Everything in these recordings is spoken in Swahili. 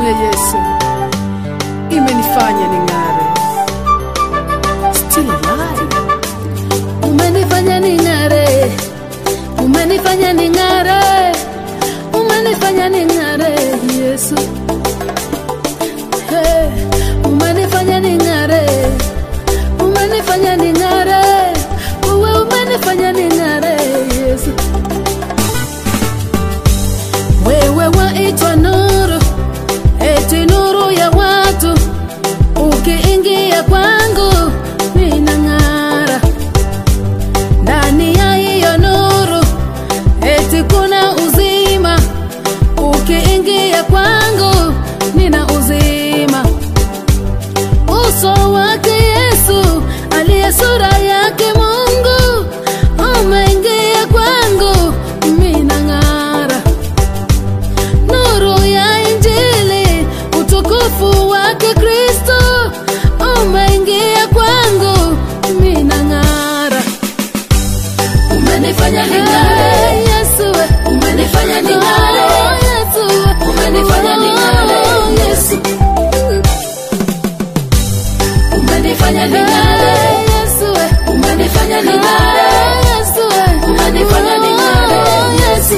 ya Yesu imenifanya ning'are. Still alive. umenifanya ning'are, umenifanya ning'are, umenifanya ning'are, Yesu. Hey, umenifanya ning'are, umenifanya ning'are, wewe umenifanya ning'are, Yesu. Wewe waitwa nuru, eti nuru ya watu, ukiingia kwangu ninang'ara ndani ya hiyo nuru eti kuna uzima ukiingia kwangu nina uzima uso wake yesu aliye sura yake mungu umeingia kwangu mina ng'ara nuru ya injili utukufu wake kristo umeingia kwangu mina ng'ara umenifanya ning'are Yesu we. umenifanya ning'are Oh, Yesu we. umenifanya ning'are Oh, Yesu umenifanya ning'are Yesu we. umenifanya ning'are Yesu we. umenifanya ning'are Yesu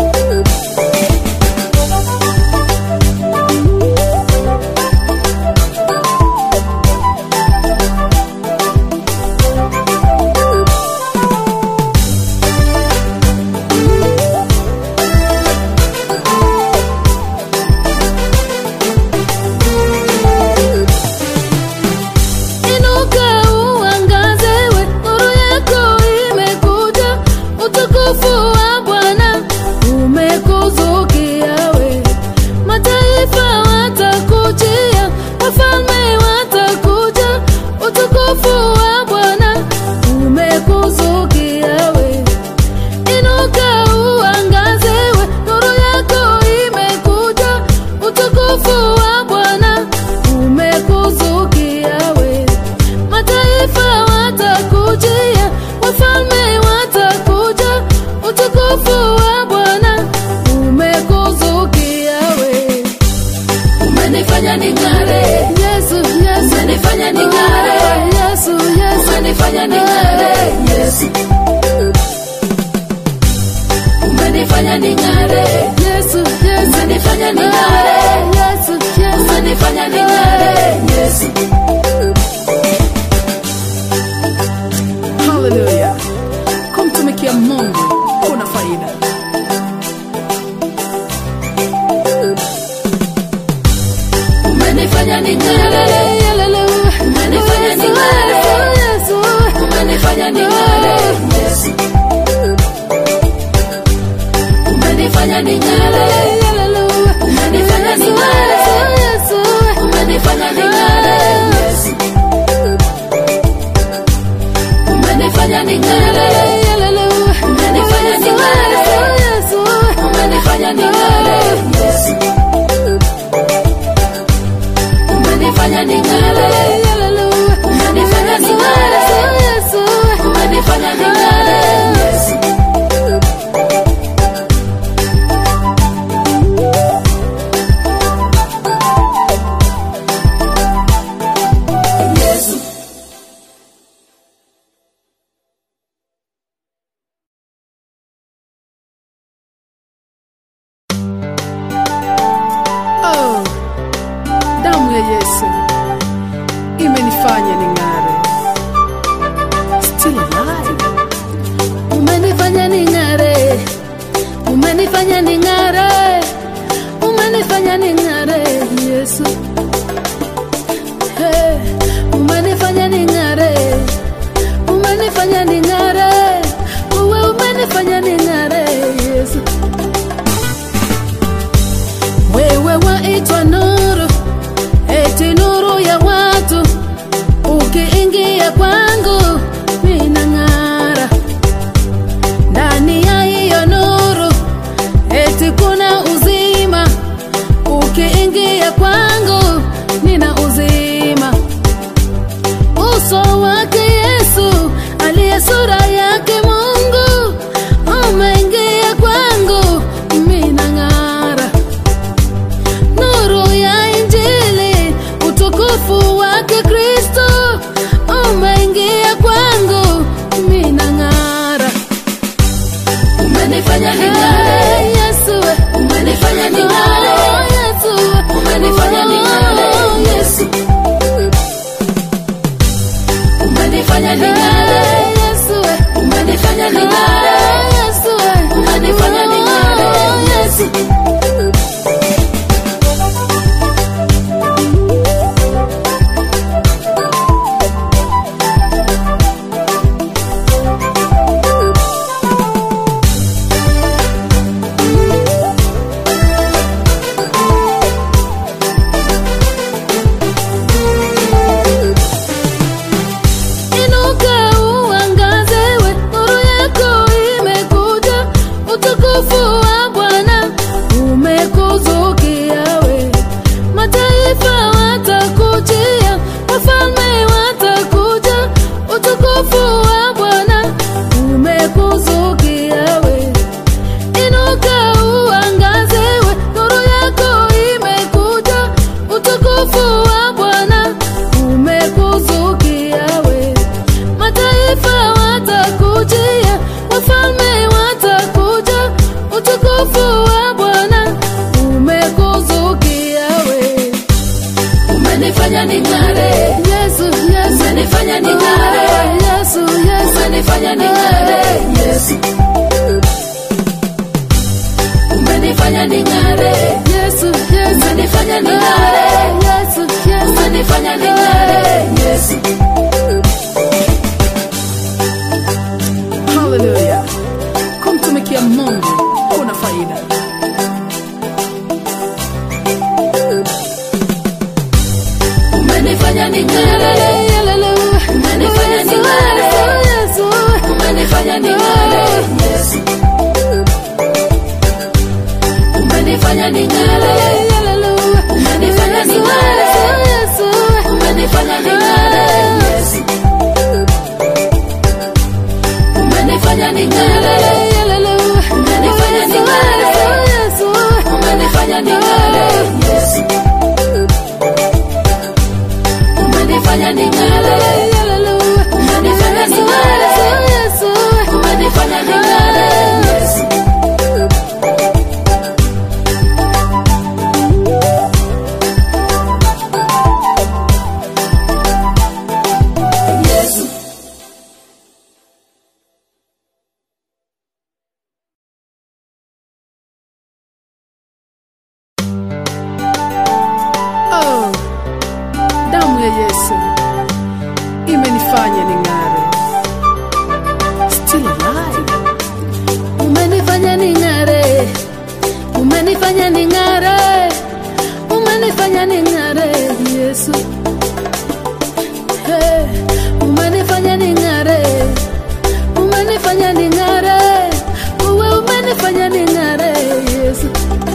Inuka uangaze we, nuru yako imekuja, utukufu wa Bwana umekuzukia we. Mataifa watakujia, wafalme watakuja, utukufu wa Bwana umekuzukia we. Inuka uangaze we, nuru yako imekuja, utukufu wa Bwana umekuzukia we. Mataifa watakujia, wafalme watakuja, utukufu wa Bwana umekuzukia we. umenifanya ning'are Yesu, Yesu, umenifanya ning'are Yesu, Yesu, umenifanya ning'are Yesu umenifanya ning'are Yesu, Yesu, umenifanya ning'are Yesu, Yesu, umenifanya ning'are Yesu Haleluya! Kumtumikia Mungu kuna faida. umenifanya ning'are Hallelujah. Umenifanya ning'are. Yesu, umenifanya ning'are Yesu umenifanya ning'are Hallelujah. Umenifanya ning'are. Yesu, umenifanya ning'are Yesu umenifanya ning'are Hallelujah. Umenifanya ning'are. Yesu, umenifanya ning'are Yesu umenifanya ning'are Hallelujah. Umenifanya ning'are. Yesu, umenifanya ning'are Yesu Yesu Oh, damu ya Yesu imenifanya ning'are. Still alive. umenifanya ning'are, umenifanya ning'are, umenifanya ning'are, Yesu. Hey, umenifanya ning'are, umenifanya ning'are, wewe umenifanya ning'are, Yesu. Wewe waitwa nuru, eti nuru ya watu, ukiingia kwangu ninang'ara ndani ya hiyo nuru eti kuna uzima ukiingia kwangu umenifanya ning'are Yesu we. umenifanya ning'are Oh, Yesu we. umenifanya ning'are Yesu umenifanya ning'are Yesu we. umenifanya ning'are Yesu we. umenifanya ning'are Yesu Inuka uangaze we, nuru yako imekuja, utukufu wa Bwana umekuzukia we. Mataifa watakujia, wafalme watakuja, utukufu wa Bwana umekuzukia we. Inuka uangaze we, nuru yako imekuja, utukufu wa Bwana umekuzukia we. Mataifa watakujia, wafalme watakuja, utukufu wa Bwana umekuzukia we. umenifanya ning'are Yesu, Yesu, umenifanya ning'are Yesu, Yesu, umenifanya ning'are Yesu umenifanya ning'are Yesu, Yesu, umenifanya ning'are Yesu, Yesu, umenifanya ning'are Yesu haleluya kumtumikia mungu kuna faida umenifanya ning'are Hallelujah. Umenifanya ning'are. Yesu, umenifanya ning'are Yesu umenifanya ning'are Hallelujah. Umenifanya ning'are. Yesu, umenifanya ning'are Yesu umenifanya ning'are Hallelujah. Umenifanya ning'are. Yesu, umenifanya ning'are Yesu umenifanya ning'are Hallelujah. Umenifanya ning'are. Yesu, umenifanya ning'are Yesu Yesu oh, damu ya yesu imenifanya ning'are still alive umenifanya ning'are, umenifanya ning'are, umenifanya ning'are, Yesu. Hey, umenifanya ning'are, umenifanya ning'are, uwe umenifanya ning'are, Yesu.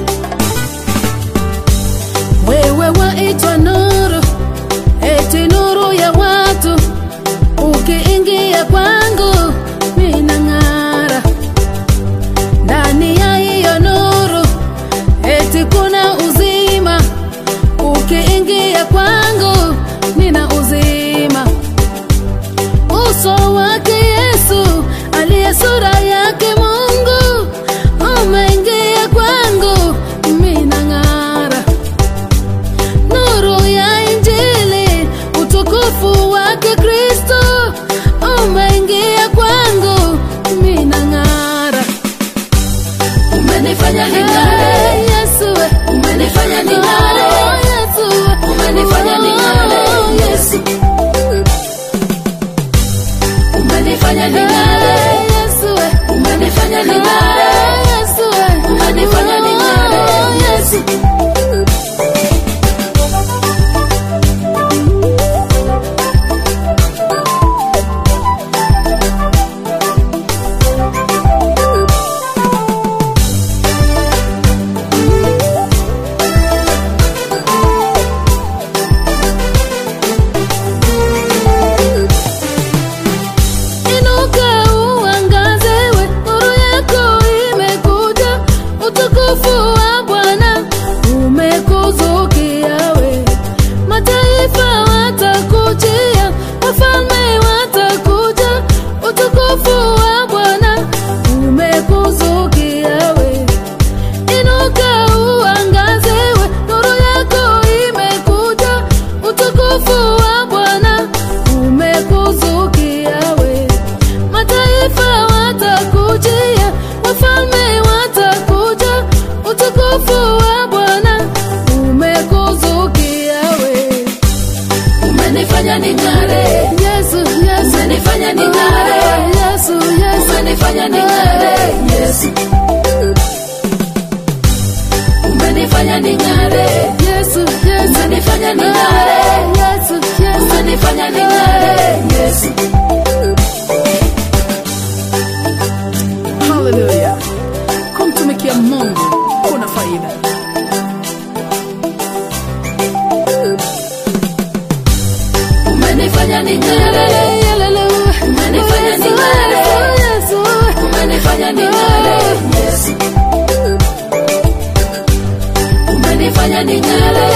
Wewe waitwa nuru, eti nuru ya watu, ukiingia kwangu minang'ara ndani ya hiyo nuru eti kuna uzima ukiingia kwangu nina uzima uso wake yesu aliye sura yake mungu umeingia kwangu minang'ara nuru ya injili utukufu wake kristo umeingia kwangu minang'ara umenifanya ning'are Hey, Yesu we. umenifanya ning'are Oh, Yesu we. umenifanya ning'are Oh, Yesu umenifanya ning'are Hey, Yesu we. umenifanya ning'are Oh, Yesu we. umenifanya ning'are Oh, Yesu Inuka uangaze we, nuru yako imekuja, utukufu wa Bwana umekuzukia we. Mataifa watakujia, wafalme watakuja, utukufu wa Bwana umekuzukia faida. Umenifanya ning'are, umenifanya ning'are, umenifanya ning'are, Yesu. Umenifanya ning'are,